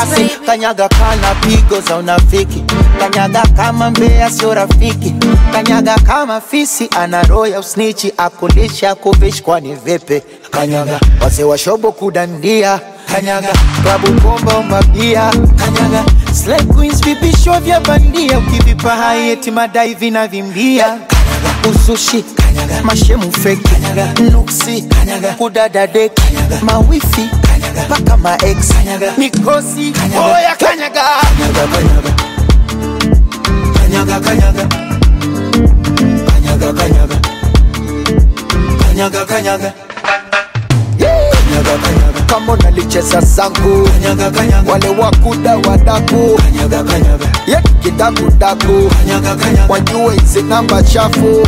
basi kanyaga kana pigo za unafiki kanyaga kama mbea sio rafiki kanyaga kama fisi ana roho ya usnichi akulisha kuvishi kwani vipi kanyaga wazee wa shobo kudandia kanyaga klabu bomba umabia kanyaga Slay queens vipisho vya bandia ukivipa hai eti madai vinavimbia kanyaga usushi kanyaga mashemu fake kanyaga nuksi kanyaga kudada dek kanyaga mawifi kanyaga mpaka maex kanyaga mikosi oya kanyaga kanyaga kanyaga kanyaga kanyaga kanyaga kanyaga kanyaga kanyaga kanyaga kama unalicheza zangu kanyaga kanyaga wale wakuda wadaku kanyaga kanyaga ye kidakudaku kanyaga kanyaga wajue hizi namba chafu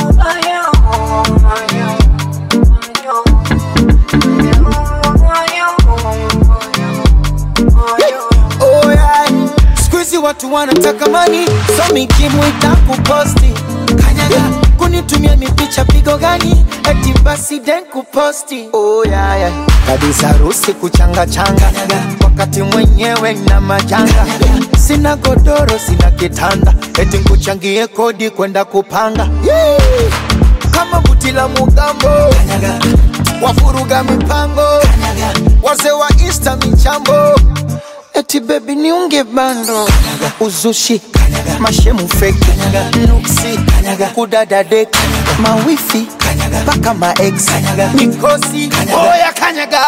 Oh yeah. Siku hizi watu wanataka mani so mikimwita kuposti kanyaga kunitumia mipicha pigo gani eti basi den kuposti oh yeah, yeah. kabisa harusi kuchanga changa wakati mwenyewe na majanga sina godoro sina kitanda eti nkuchangie kodi kwenda kupanga yeah. kama buti la mugambo wafuruga mipango wazee wa insta michambo eti bebi niunge bando uzushi mashemu feki nuksi kudada dek mawifi mpaka maex mikosi oya kanyaga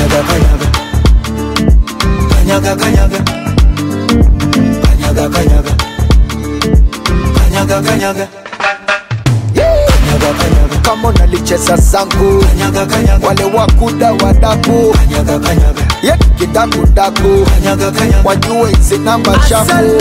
kanyaga kanyaga kanyaga kanyaga kanyaga kanyaga kama unalicheza zangu wale wakuda wadaku ye kidakudaku wajue hizi namba chafu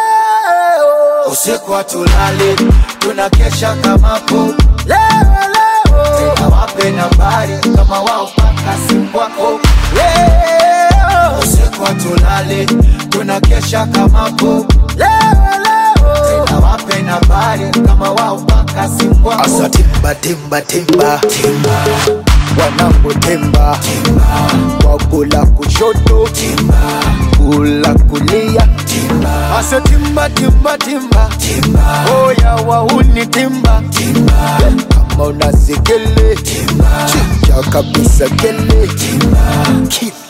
usiku hatulali tunakesha kamapo tena wape nambari kama wao paka simu wako leo usiku hatulali tunakesha kamapo tena wape nambari kama wao paka simu wako asa timba timba timba timba wanangu timba timba wakula kushoto timba kula kulia timba asa timba timba timba timba oya wauni timba timba kama unasikele timba chicha kabisa kele timba